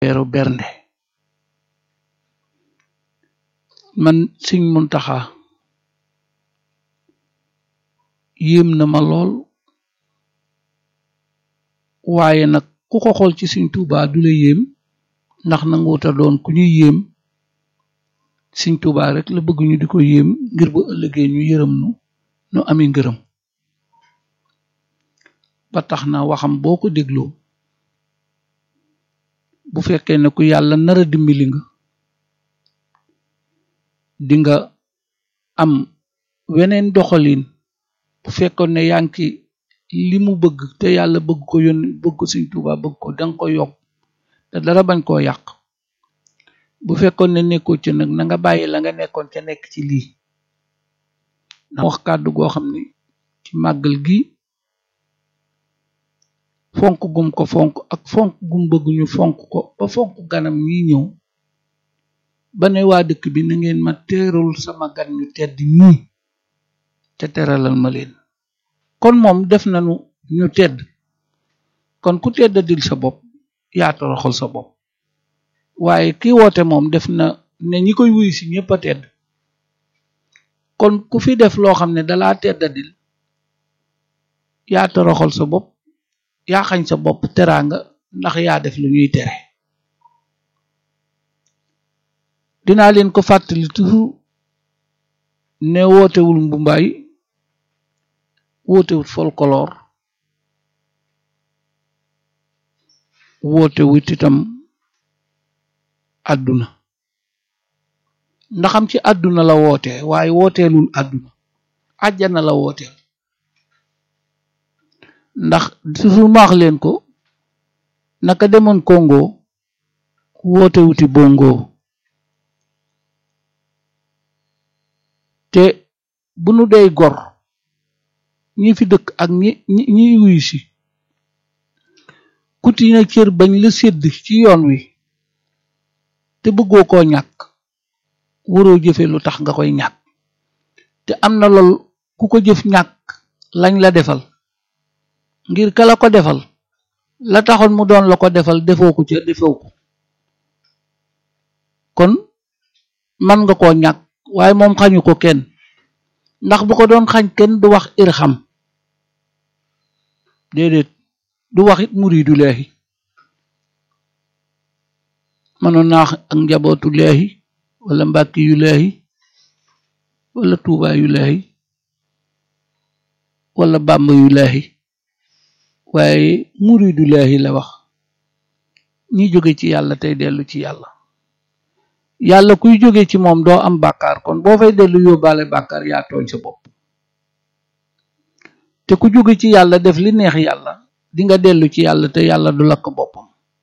affaire bernde man Sëñ Muntaxa yéem na ma lool waaye nag ku ko xool ci Sëñ Tuubaa du la yéem ndax nanguuta doon ku ñuy yéem Sëñ Tuubaa rek la bëgg ñu di ko yéem ngir bu ëllëgee ñu yërëm nu nu ami ngërëm ba tax na waxam boo ko dégloo bu fekkee ne ku yàlla nara dimbali nga di nga am weneen doxalin bu fekkoon ne yaa ngi li mu bëgg te yàlla bëgg ko yónni bëgg ko Sëñ Tuubaa bëgg ko danga ko yokk te dara bañ koo yàq bu fekkoon ne nekkoo ci nag na nga bàyyi la nga nekkoon ca nekk ci lii na wax kàddu goo xam ne ci màggal gi fonk gum ko fonk ak fonk gum bëgg ñu fonk ko ba fonk ganam ñi ñëw ba ne waa dëkk bi na ngeen ma teerul sama gan ñu tedd ñii te teralal ma leen kon moom def nañu ñu tedd kon ku tedd dil sa bopp yaa toroxal sa bopp waaye ki woote moom def na ne ñi koy wuyu si ñëpp a tedd kon ku fi def loo xam ne dalaa teddadil yaa toroxal sa bopp yaa xañ sa bopp teraanga ndax yaa def lu ñuy tere dinaa leen ko fàttali toujours ne wootewul mbumbaay wootewul folklore wootewut itam àdduna ndaxam ci àdduna la woote waaye wooteelul àdduna àjjana la wooteel ndax toujours maax leen ko naka demoon Congo woote wuti bongo te bu nu dey gor ñi fi dëkk ak ñi ñi ñiy wuyu si kuti na cër bañ la sédd ci yoon wi te bëggoo koo ñàkk waroo jëfe lu tax nga koy ñàkk te am na lool ku ko jëf ñàkk lañ la defal ngir ka la ko defal la taxoon mu doon la ko defal defoo ko ca defoo ko kon man nga koo ñàkk waaye moom xañu ko kenn ndax bu ko doon xañ kenn du wax irham déedéet du wax it muridu leexi mënoon naa ak njabootu leexi wala mbàkki yu leexi wala tuubaa yu leexi wala bàmba yu leexi waaye muridu leexi la wax ñi jóge ci yàlla tey dellu ci yàlla yàlla kuy jóge ci moom doo am bàkkaar kon boo fay dellu yóbbaale bàkkaar yaa tooñ sa bopp te ku jóge ci yàlla def li neex yàlla di nga dellu ci yàlla te yàlla du lakk boppam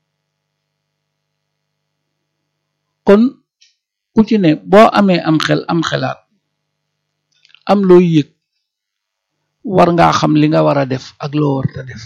kon ku ci ne boo amee am xel am xelaat am looy yëg war ngaa xam li nga war a def ak loo warta def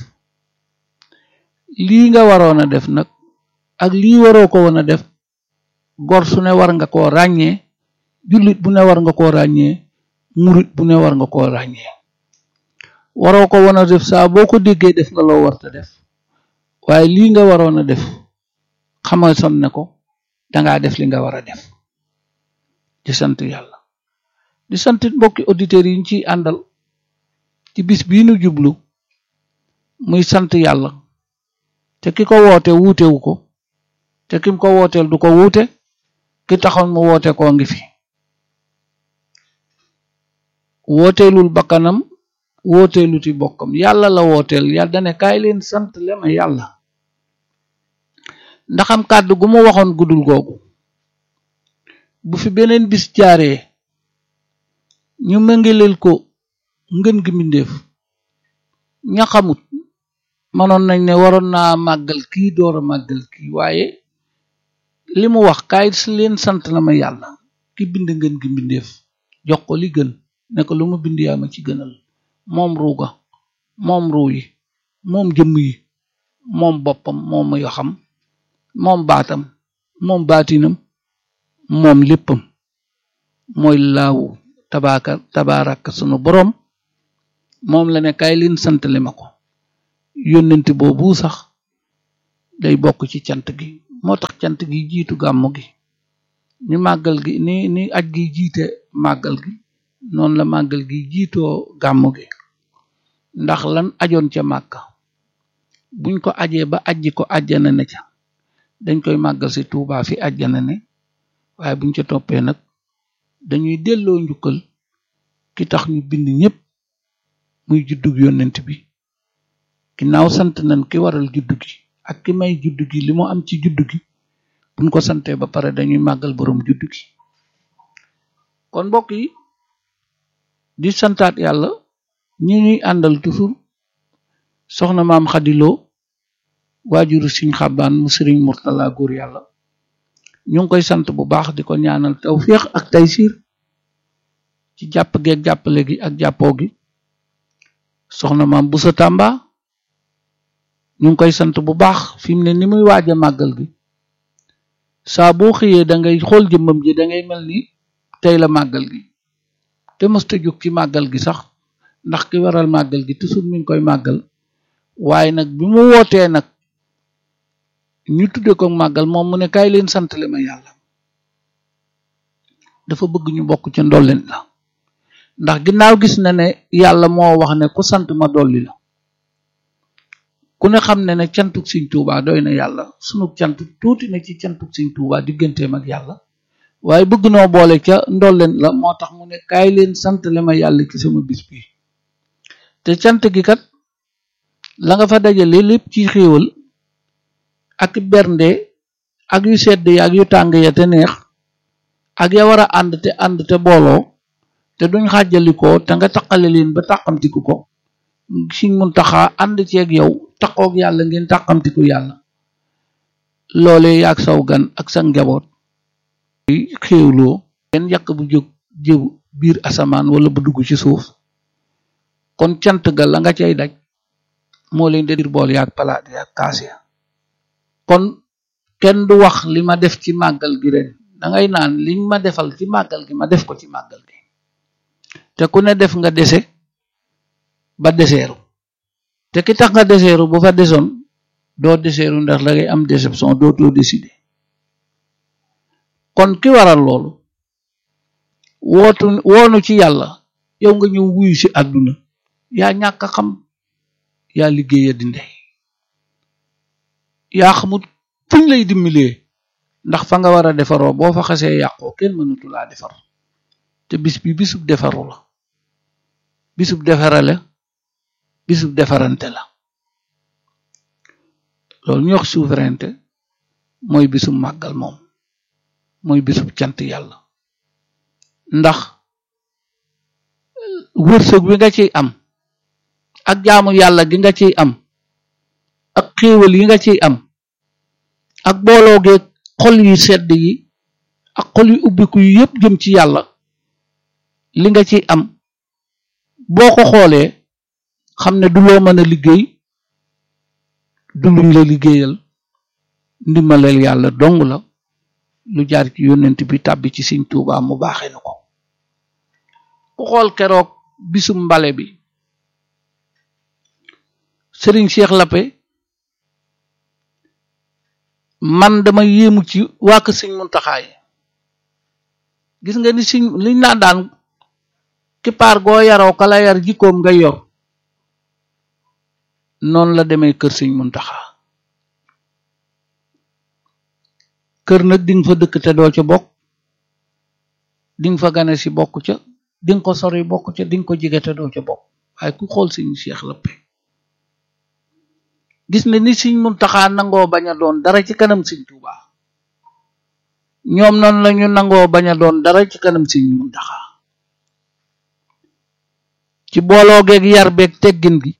lii nga waroon a def nag ak lii waroo ko woon a def gor su ne war nga koo ràññee jullit bu ne war nga koo ràññee murit bu ne war nga koo ràññee waroo ko woon a def saa boo ko déggee def nga loo warta def waaye lii nga waroon a def xamal son ne ko dangaa def li nga war a def di sant yàlla di sant mbokki auditeurs yi ñu ciy àndal ci bis bii nu jublu muy sant yàlla te ki ko woote wuutewu ko te kim ko wooteel du ko wuute ki taxoon mu woote koo ngi fi wooteelul bakkanam wooteeluti bokkam yàlla la wooteel yàlla dane kaay leen sant le ma yàlla ndaxam kàddu gu mu waxoon guddul googu bu fi beneen bis jaaree ñu mëngeleel ko ngën gi mbindeef ña xamut mënoon nañ ne waroon naa màggal kii door a màggal kii waaye li mu wax kaay leen sant la ma yàlla ki bind ngën gi mbindeef jox ko li gën ne ko lu ma bind yaa ma ci gënal moom ruuga moom ruu yi moom jëmm yi moom boppam moom yoo xam moom baatam moom baatinam moom léppam mooy laawu tabaaka tabaaraka sunu boroom moom la ne kaay leen santale ma ko yónnent boobu sax day bokk ci cant gi moo tax cant gi jiitu gàmmu gi ni màggal gi ni ni aj gi jiite màggal gi noonu la màggal gi jiitoo gàmmu gi ndax lan ajoon ca màkka buñ ko ajee ba ajji ko ajjana ne ca dañ koy màggal si Tuubaa fi ajjana ne waaye buñ ca toppee nag dañuy delloo njukkal ki tax ñu bind ñépp muy juddug yonent bi ginnaaw sant nañ ki waral juddu gi ak ki may juddu gi li mu am ci juddu gi buñ ko santee ba pare dañuy màggal boroom juddu gi kon mbokk yi di santaat yàlla ñi ñuy àndal toujours soxna maam xadiloo waajuru siñ xabaan mu sëriñ murtala góor yàlla ñu ngi koy sant bu baax di ko ñaanal tawféex ak taysiir ci jàpp geeg jàppale gi ak jàppoo gi soxna maam bu sa tàmba ñu ngi koy sant bu baax fi mu ne ni muy waaj a màggal gi saa boo xëyee da ngay xool jëmmam ji da ngay mel ni tey la màggal gi te mësta jóg ci màggal gi sax ndax ki waral màggal gi toujours mi ngi koy màggal waaye nag bi mu wootee nag ñu tudde ko màggal moom mu ne kaay leen santale ma yàlla dafa bëgg ñu bokk ca ndolleen la ndax ginnaaw gis na ne yàlla moo wax ne ku sant ma dolli la ku ne xam ne ne cantuk Sëñ Tuubaa doy na yàlla sunu cant tuuti na ci cantuk Sëñ Tuubaa digganteem ak yàlla waaye bëgg noo boole ca ndolleen la moo tax mu ne kaay leen santale ma yàlla ci sama bis bi te cant gi kat la nga fa dajale lépp ci xéewal ak bernde ak yu sedd ya ak yu tàng ya te neex ak ya war a ànd te ànd te booloo te duñ xàjjalikoo te nga taqale leen ba tàqamtiku ko Sëñ Muntaxa ànd ceeg yow taqoog yàlla ngeen tàqamtiku yàlla loole yaag saw gan ak sa njaboot xéewloo ngeen yàq bu jóg jëw biir asamaan wala bu dugg ci suuf kon cant ga la nga cay daj moo leen di dir bool yaag palaat yaag kaas ya kon kenn du wax li ma def ci màggal gi ren dangay naan liñ ma defal ci màggal gi ma def ko ci màggal gi te ku ne def nga dese ba deseeru te ki tax nga deseeru bu fa desoon doo deseeru ndax da ngay am déception dootoo décider kon ki waral loolu wootu woonu ci yàlla yow nga ñëw wuyu ci àdduna yaa ñàkk a xam yaa liggéeya di ndey yaa xamut fuñ lay dimbalee ndax fa nga war a defaroo boo fa xasee yàqoo kenn mënatu laa defar te bis bi bisub defaru la bisub defarale bisub defarante la loolu ñu wax souveraineté mooy bisub màggal moom mooy bisub cant yàlla ndax wërsëg wi nga ciy am ak jaamu yàlla gi nga ciy am ak xéewal yi nga ciy am ak booloo geeg xol yu sedd yi ak xol yu ubbiku yu yépp jëm ci yàlla li nga ciy am boo ko xoolee xam ne du loo mën a liggéey du luñ la liggéeyal ndimbaleel yàlla dong la lu jaar ci yónnent bi tàbbi ci Sëñ Tuubaa mu baaxee na ko ku xool keroog bisum mbale bi sëriñ Cheikh Lappe man dama yéemu ci waa kër Sëñ Muntaxaa yi gis nga ni siñ liñ naan daan kippaar goo yaroo kala yar jikkoom nga yor noonu la demee kër Sëñ Muntaxaa kër nag dinga fa dëkk te doo ca bokk dinga fa gane si bokk ca dinga ko sori bokk ca dinga ko jige te doo ca bokk waaye ku xool Sëñ Cheikh Lappe gis ne ni Sëñ Muntaxaa nangoo bañ a doon dara ci kanam Sëñ Tuubaa ñoom noonu lañu nangoo bañ a doon dara ci kanam Sëñ Muntaxaa ci booloo geeg yar beeg teggin gi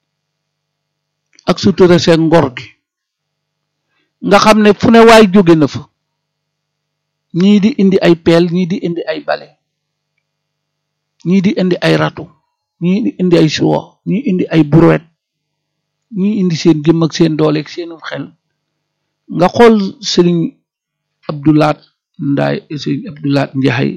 ak sutura seen ngor gi nga xam ne fu ne waay jóge na fa ñii di indi ay peel ñii di indi ay bale ñii di indi ay ratu ñii di indi ay suwo ñii indi ay buruwet ñii indi seen gëm ak seen doole ak seenu xel nga xool sëriñ Abdoulaat Ndaay sëriñ Abdoulaat Njaay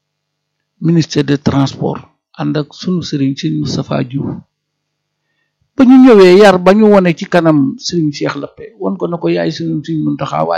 ministère de transport ànd ak sunu sëriñ sëriñ Moustapha Diouf ba ñu ñëwee yar ba ñu wone ci kanam Serigne Cheikh Lappé won ko na ko yaay suñu Serigne Mountakha